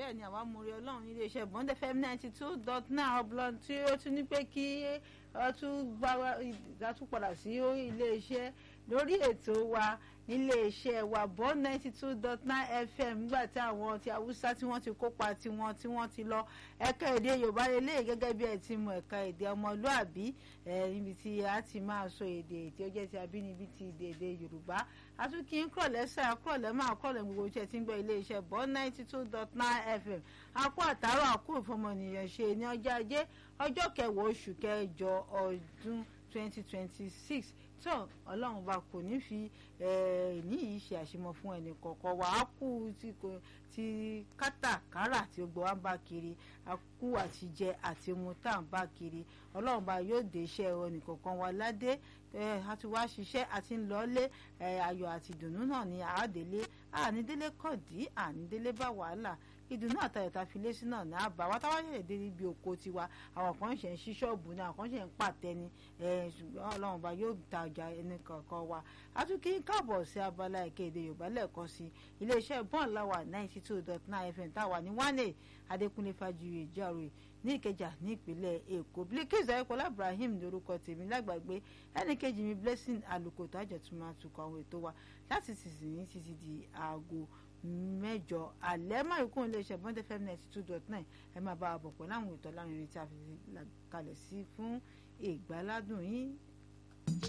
bẹ́ẹ̀ ni àwa múre ọlọ́run nílé iṣẹ́ bọ́ndẹ̀ fm ninety two dot nine ọ̀bùlọ́n tí ó tún ní pé kí ọ tún gbá ìdátún padà sí ilé iṣẹ́ lórí ètò wa nílé iṣẹ́ wa bond ninety two dot nine fm nígbà tí àwọn ti haúsá tí wọ́n ti kópa tiwọn tí wọ́n ti lọ ẹ̀ka èdè yorùbá lélẹ̀ gẹ́gẹ́ bí ẹ ti mọ ẹ̀ka èdè ọmọlúàbí níbi tí a ti máa sọ èdè tí ó jẹ́ ti abínibí ti èdè èdè yorùbá àtúnkì ń kúrọ̀lẹ́ sẹ́ àkúrọ̀lẹ́ máa kúrọ̀lẹ́ gbogbo iṣẹ́ tí ń gbọ́ ilé iṣẹ́ bond ninety two dot nine fm akó àtàrọ̀ àkó ìfọmọnìyàn ṣe ní ọjọ́ ajé ọjọ́ kẹwàá oṣù kẹjọ ọdún twenty twenty six tó ọlọ́run bá kò ní fi ní yìí ṣe àṣemọ fún ẹnì kọ̀ọ̀kan wà á kú ti kátàkárà tí gbogbo wa ń bá kiri á kú àti jẹ àti mu tá à ń bá kiri ọlọ́run bá yóò dé iṣẹ́ ẹnì kọ̀ọ̀kan wa ládé a ti wá ṣiṣẹ́ àti ń lọ́lé ayọ̀ àti ìdùnnú náà ní àádélé ànídélé kọ̀dí ànídélé bá wàhálà ìdùnnú àtàyọ̀tà fi lé sí náà ní àbá wa táwa ṣẹ̀ṣẹ̀ dé níbi oko tiwa àwọn kan ṣe ń ṣí ṣọ́ọ̀bù ní àwọn kan ṣe ń pàtẹ ni ṣùgbọ́n ọlọ́run bá yóò ta ọjà ẹni kankan wa àtúnkì káàbọ̀ sí abala ẹ̀kẹ́ èdè yorùbá lẹ́ẹ̀kan sí iléeṣẹ́ bọ́ọ̀n láwà ninety two dot nine fm táwa ní wánè adékúnlé fàjìrì ìjàrò ní ìkẹjà ní ìpínlẹ̀ èkó bilkis ayọ̀kọ́lá ibrahim lórúkọ tèmi lágbàgbé ẹnì kejì mi blessing àlùkò tájọ tún máa tukọ̀ àwọn ètò wa láti sísìn títí di aago mẹ́jọ alẹ́ máa kún iléeṣẹ́ bọ́ndé fm ninety two dot nine ẹ máa bá a bọ̀ pẹ̀lú àwọn ètò alárinrin tí a fi kalẹ̀ sí fún ìgbàládùn yín